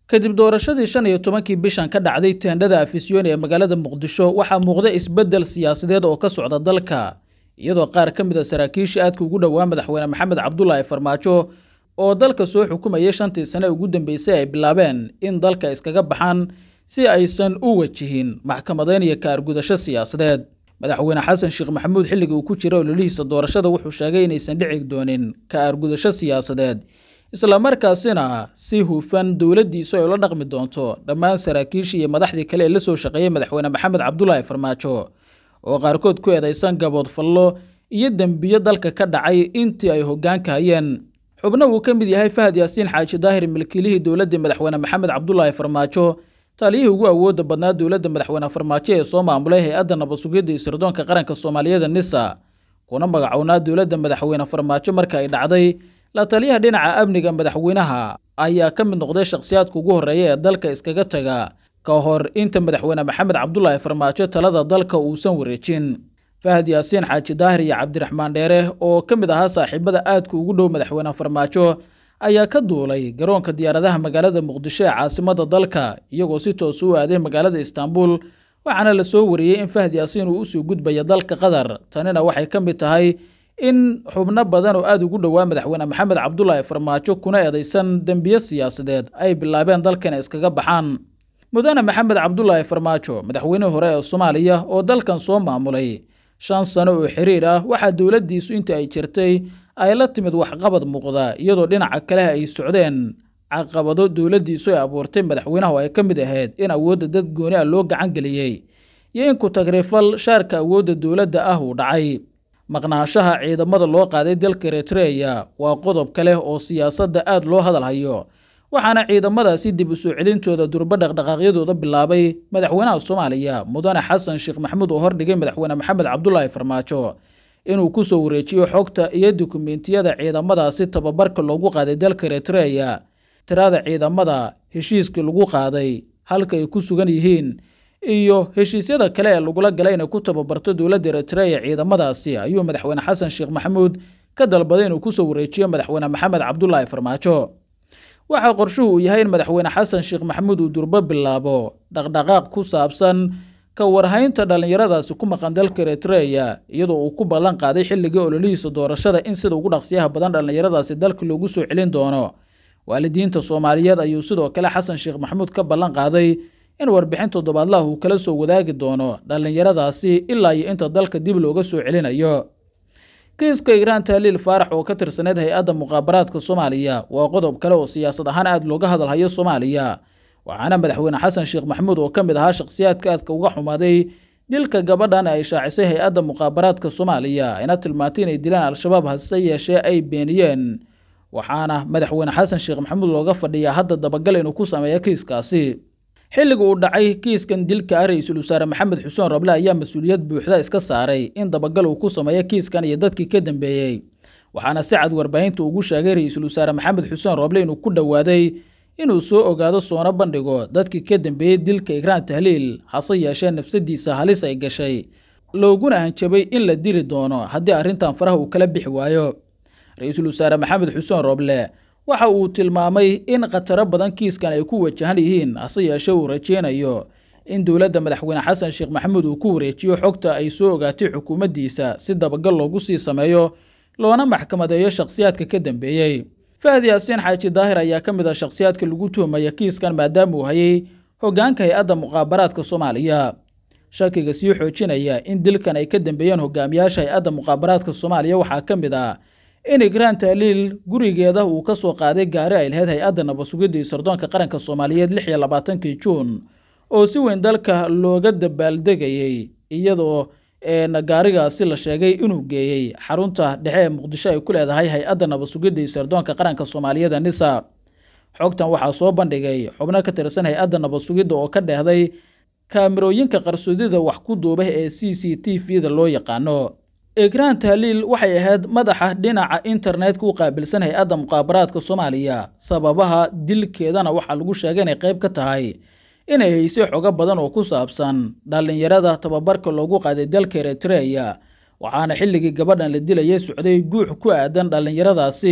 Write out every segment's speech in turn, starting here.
kadib doorashadii shan iyo tobankii bishan ka dhacday teendhada afisyooni ee magaalada muqdisho waxaa muuqda isbeddel siyaasadeed oo ka socda dalka iyadoo qaar ka mid a saraakiisha aadka ugu dhowaa madaxweyne maxamed cabdulaahi farmaajo oo dalka soo xukumayay shantii sane ugu dambeysay ay bilaabeen in dalka iskaga baxaan si aysan u wajihin maxkamadeyn iyo kaargudasho siyaasadeed madaxweyne xasan sheekh maxamuud xilligii uu ku jira ololihiisa doorashada wuxuu sheegay inaysan dhici doonin kaargudasho siyaasadeed islamarkaasina si hufan dowladdiisu ay ula dhaqmi doonto dhammaan saraakiishii iyo madaxdii kale ee la soo shaqeeyey madaxweyne maxamed cabdulaahi farmaajo oo qaarkood ku eedaysan gabood fallo iyo dembiyo dalka ka dhacay intii ay hoggaanka hayeen xubno uu ka mid yahay fahad yaasiin xaaji daahir milkiilihii dowladda madaxweyne maxamed cabdulaahi farmaajo taliyihii ugu awooda badnaa dowladda madaxweyne farmaajo ee soo maamulay hay-adda nabadsugidda iyo sirdoonka qaranka soomaaliyeed nisa kuna magacownaa dowladda madaxweyne farmaajo marka ay dhacday la taliyaha dhinaca amniga madaxweynaha ayaa ka mid noqday shakhsiyaadka ugu horreeya ee dalka iskaga taga ka hor inta madaxweyne maxamed cabdulaahi farmaajo talada dalka uusan wareejin fahad yaasiin xaaji daahir iyo cabdiraxmaan dheere oo ka mid ahaa saaxiibada aadka ugu dhow madaxweyne farmaajo ayaa ka duulay garoonka diyaaradaha magaalada muqdisho ee caasimada dalka iyagoo si toos u aaday magaalada istaanbul waxaana la soo wariyey in fahad yaasiin uu usoo gudbaya dalka qatar tanina waxay ka mid tahay in xubno badan oo aada ugu dhowaa madaxweyne maxamed cabdulaahi farmaajo kuna eedaysan dembiyo siyaasadeed ay bilaabeen dalkan iskaga baxaan mudane maxamed cabdulaahi farmaajo madaxweynihii hore ee soomaaliya oo dalkan soo maamulay shan sano oo xiriir ah waxaa dowladdiisu inta ay jirtay ay la timid waxqabad muuqda iyadoo dhinaca kale ay socdeen caqabado dowladdiisu ay abuurtay madaxweynaha oo ay ka mid ahayd in awoodda dad gooni ah loo gacan geliyey iyo in ku-tagrifal shaarka awoodda dowladda ah uu dhacay maqnaanshaha ciidamada loo qaaday dalka eritreya waa qodob kale oo siyaasadda aada loo hadal hayo waxaana ciidamadaasi dib u soo celintooda durbo dhaqdhaqaaqyadooda bilaabay madaxweynaha soomaaliya mudane xasan sheekh maxamuud oo hordhigay madaxweyne maxamed cabdulaahi farmaajo inuu kusoo wareejiyo xogta iyo dukumentiyada ciidamadaasi tababarka loogu qaaday dalka eritreya tirada ciidamada heshiiskii lagu qaaday halka ay ku sugan yihiin iyo heshiisyada kale ee lagula galay inay ku tababarto dowladda eritreya ciidamadaasi ayuu madaxweyne xasan sheekh maxamuud ka dalbaday inuu kusoo wareejiyo madaxweyne maxamed cabdulaahi farmaajo waxaa qorshuhu uu yahay in madaxweyne xasan sheekh maxamuud uu durbo bilaabo dhaqdhaqaaq ku saabsan ka warhaynta dhallinyaradaasi ku maqan dalka eritreya iyadoo uu ku ballan qaaday xilligii ololihiisa doorashada in sida ugu dhaqsiyaha badan dhallinyaradaasi dalka loogu soo celin doono waalidiinta soomaaliyeed ayuu sidoo kale xasan sheekh maxamuud ka ballan qaaday in warbixin toddobaadlaha uu kala soo wadaagi doono dhallinyaradaasi ilaa iyo inta dalka dib looga soo celinayo kiiska igraan tahliil faarax oo ka tirsaneyd hay-adda muqaabaraadka soomaaliya waa qodob kale oo siyaasad ahaan aada looga hadalhayo soomaaliya waxaana madaxweyne xasan sheekh maxamuud oo ka mid ahaa shakhsiyaadka aadka uga xumaaday dilka gabadhan ay shaacisay hay-adda muqaabaraadka soomaaliya ayna tilmaantay inay dilaan al-shabaab hase yeeshee ay beeniyeen waxaana madaxweyne xasan sheekh maxamuud looga fadhiyaa hadda dabagal inuu ku sameeyo kiiskaasi xilliga uu dhacay kiiskan dilka ah ra-iisul wasaare maxamed xuseen roble ayaa mas-uuliyad buuxda iska saaray in dabagal uu ku sameeyo kiiskan iyo dadkii ka dambeeyey waxaana si cad warbaahinta ugu sheegay ra-iisul wasaare maxamed xuseen roble inuu ku dhowaaday inuu soo ogaado soona bandhigo dadkii ka dambeeyey dilka igraan tahliil hase yeeshee nafsadiisa halis ay gashay looguna hanjabay in la dili doono haddii arrintan faraha uu kala bixi waayo ra-iisul wasaare maxamed xuseen roble waxa uu tilmaamay in khataro badan kiiskan ay ku wajahan yihiin hase yeeshee uu rajeynayo in dowladda madaxweyne xasan sheekh maxamuud uu ku wareejiyo xogta ay soo ogaatay xukuumaddiisa si dabagal loogu sii sameeyo loona maxkamadeeyo shakhsiyaadka ka dambeeyey fahad yaasiin xaaji daahir ayaa ka mid ah shakhsiyaadka lagu tuhmaya kiiskan maadaama uu hayay hoggaanka hay-adda muqaabaraadka soomaaliya shakiga sii xoojinaya in dilkan ay ka dambeeyeen hogaamiyaasha hay-adda muqaabaraadka soomaaliya waxaa ka mid ah in igraan tahliil gurigeeda uu ka soo qaaday gaari ay lahayd hay-adda nabadsugidda iyo sardoonka qaranka soomaaliyeed lix iyo labaatankii juun oo si weyn dalka looga dabaaldegayey iyadoo gaarigaasi la sheegay inuu geeyey xarunta dhexe ee muqdisho ay ku leedahay hay-adda nabadsugidda iyo sardoonka qaranka soomaaliyeed nisa xogtan waxaa soo bandhigay xubno ka tirsan hay-adda nabadsugidda oo ka dheehday kaamirooyinka qarsoodida wax ku duuba ee c c t v-da loo yaqaano igraan tahliil waxay ahayd madaxa dhinaca internetka u qaabilsan hay-adda muqaabaraadka soomaaliya sababaha dilkeedana waxaa lagu sheegay inay qayb ka tahay inay haysay xogo badan oo ku saabsan dhallinyarada tababarka loogu qaaday dalka eritreya waxaana xilligii gabadhan la dilayay socday guux ku aadan dhallinyaradaasi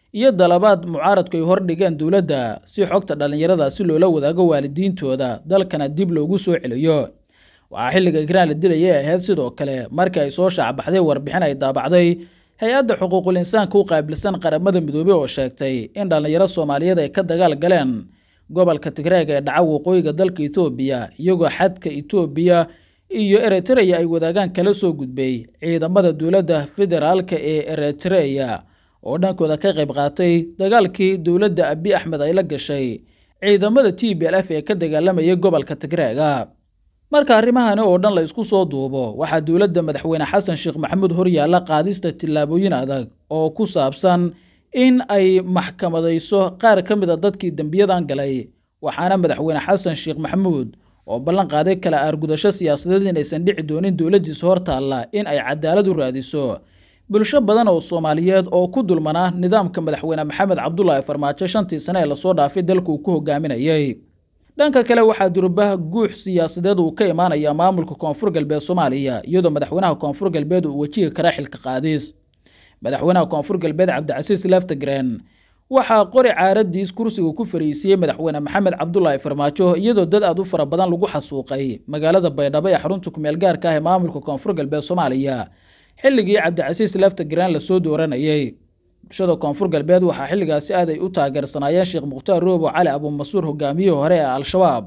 iyo dalabaad mucaaradku ay hordhigeen dowladda si xogta dhallinyarada si loola wadaago waalidiintooda dalkana dib loogu soo celiyo waxaa xilliga igraan la dilayay ahayd sidoo kale markii ay soo shaacbaxday warbixin ay daabacday hay-adda xuquuqul insaanka u qaabilsan qaramada midoobey oo sheegtay in dhallinyaro soomaaliyeed ay ka dagaal galeen gobolka tigreega ee dhaca waqooyiga dalka etoobiya iyagoo xadka etoobiya iyo eritreya ay wadaagaan kala soo gudbay ciidamada dowladda federaalka ee eritreya oo dhankooda ka qayb qaatay dagaalkii dowladda abi axmed ay la gashay ciidamada t b l f ee ka dagaalamayay gobolka tigreega marka arrimahani oo dhan la isku soo duubo waxaa dowladda madaxweyne xasan sheekh maxamuud horyaalla qaadista tillaabooyin adag oo ku saabsan in ay maxkamadayso qaar ka mid a dadkii dembiyadan galay waxaana madaxweyne xasan sheekh maxamuud oo ballan qaaday kala aargudasho siyaasadeed inaysan dhici doonin dowladdiisa hor taalla in ay cadaalad u raadiso bulsho badan oo soomaaliyeed oo ku dulmanaa nidaamka madaxweyne maxamed cabdulaahi farmaajo shantii sane ee lasoo dhaafay dalka uu ku hogaaminayay dhanka kale waxaa durbaha guux siyaasadeed uu ka imaanaya maamulka koonfur galbeed soomaaliya iyadoo madaxweynaha koonfur galbeed uu wajihi kara xilka qaadis madaxweynaha koonfur galbeed cabdicasiis laftagreen waxaa qori caaradiis kursiga ku fariisiyey madaxweyne maxamed cabdulaahi farmaajo iyadoo dad aad u fara badan lagu xasuuqay magaalada baydhabo ee xarunta kumeel gaarka ah ee maamulka koonfur galbeed soomaaliya xilligii cabdicasiis laftagreen lasoo dooranayay bulshada koonfur galbeed waxaa xilligaasi aad ay u taageersanaayeen sheekh mukhtaar roobo cali abumasuur hogaamiyihii hore ee al-shabaab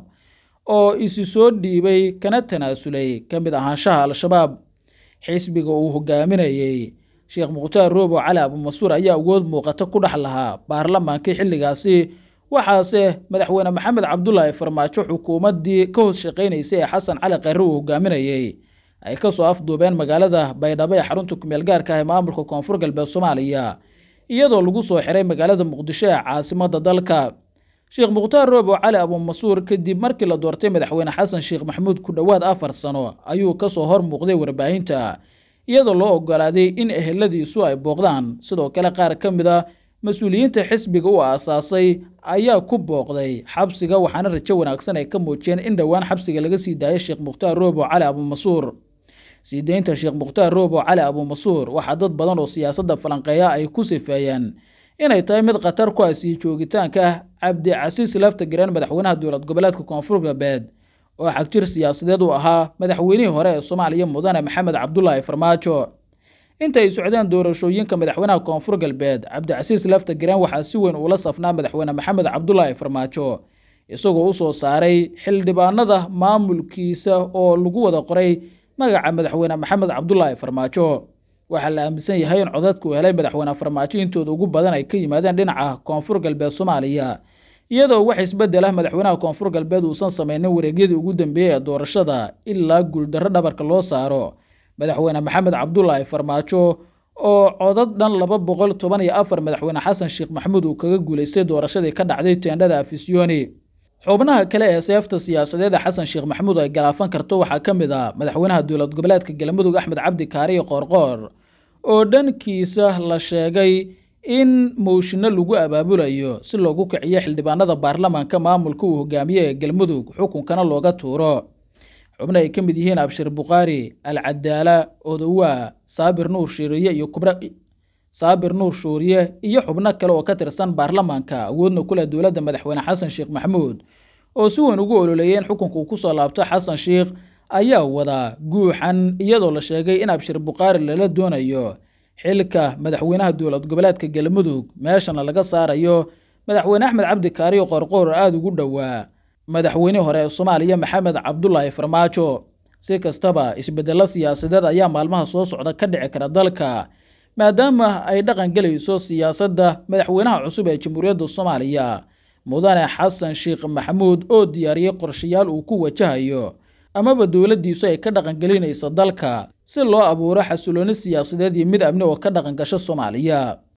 oo isi soo dhiibay kana tanaasulay ka mid ahaanshaha al-shabaab xisbiga uu hogaaminayey sheekh mukhtaar roobo cali abumasuur ayaa awood muuqata ku dhex lahaa baarlamaankii xilligaasi waxaase madaxweyne maxamed cabdulaahi farmaajo xukuumaddii ka hoos shaqaynaysay ee xasan cali kheyre uu hogaaminayey ay kasoo afduubeen magaalada baydhabo ee xarunta kumeel gaarka ah ee maamulka koonfur galbeed soomaaliya iyadoo lagu soo xiray magaalada muqdisho ee caasimada dalka sheekh mukhtaar roobo cali abumasuur kadib markii la doortay madaxweyne xasan sheekh maxamuud ku dhowaad afar sano ayuu kasoo hor muuqday warbaahinta iyadoo loo ogolaaday in eheladiisu ay booqdaan sidoo kale qaar ka mid a mas-uuliyiinta xisbiga u aasaasay ayaa ku booqday xabsiga waxaana rajo wanaagsan ay ka muujiyeen in dhowaan xabsiga laga sii daayay sheekh mukhtaar roobo cali abumasuur sii deynta sheekh mukhtaar roobo cali abumasuur waxaa dad badan oo siyaasadda falanqeeya ay ku sifeeyeen inay tahay mid khatar ku ah sii joogitaanka cabdicasiis laftagreen madaxweynaha dowlad goboleedka koonfur galbeed oo xagjir siyaasadeed u ahaa madaxweynihii hore ee soomaaliya mudane maxamed cabdulaahi farmaajo inta ay socdeen doorashooyinka madaxweynaha koonfur galbeed cabdicasiis laftagreen waxaa si weyn uula safnaa madaxweyne maxamed cabdulaahi farmaajo isagoo usoo saaray xildhibaanada maamulkiisa oo lagu wada qoray magaca madaxweyne maxamed cabdulaahi farmaajo waxaa la aaminsan yahay in codadka uu helay madaxweyne farmaajo intooda ugu badan ay ka yimaadeen dhinaca koonfur galbeed soomaaliya iyadoo wax isbedel ah madaxweynaha koonfur galbeed uusan sameynin wareegyadii ugu dambeeyey ee doorashada ilaa guuldarro dhabarka loo saaro madaxweyne maxamed cabdulaahi farmaajo oo codad dhan laba boqol toban iyo afar madaxweyne xasan sheekh maxamuud uu kaga guulaystay doorashadii ka dhacday teendhada afisyooni xubnaha kale ee seefta siyaasadeed ee xasan sheekh maxamuud ay galaafan karto waxaa ka mid ah madaxweynaha dowlad goboleedka galmudug axmed cabdi kaariyo qoorqoor oo dhankiisa la sheegay in mooshinno lagu abaabulayo si loogu kiciyo xildhibaanada baarlamaanka maamulka uu hogaamiye ee galmudug xukunkana looga tuuro xubno ay ka mid yihiin abshir bukhaari alcadaala odowaa saabir nuur shiiriye iyo kubra saabir nuur shuuriye iyo xubno kale oo ka tirsan baarlamaanka awoodna ku leh dowladda madaxweyne xasan sheekh maxamuud oo si weyn ugu ololeeyay in xukunka uu kusoo laabto xasan sheekh ayaa wadaa guuxan iyadoo la sheegay in abshir bukhaari lala doonayo xilka madaxweynaha dowlad goboleedka galmudug meeshana laga saarayo madaxweyne axmed cabdi kaariyo qoorqoor aada ugu dhowaa madaxweynihii hore ee soomaaliya maxamed cabdulaahi farmaajo si kastaba isbedelo siyaasadeed ayaa maalmaha soo socda ka dhici kara dalka maadaama ay dhaqan gelayso siyaasadda madaxweynaha cusub ee jamhuuriyadda soomaaliya mudane xasan sheekh maxamuud oo diyaariyey qorshayaal uu ku wajahayo amaba dowladdiisu ay ka dhaqangelinayso dalka si loo abuuro xasilooni siyaasadeed iyo mid amni oo ka dhaqan gasho soomaaliya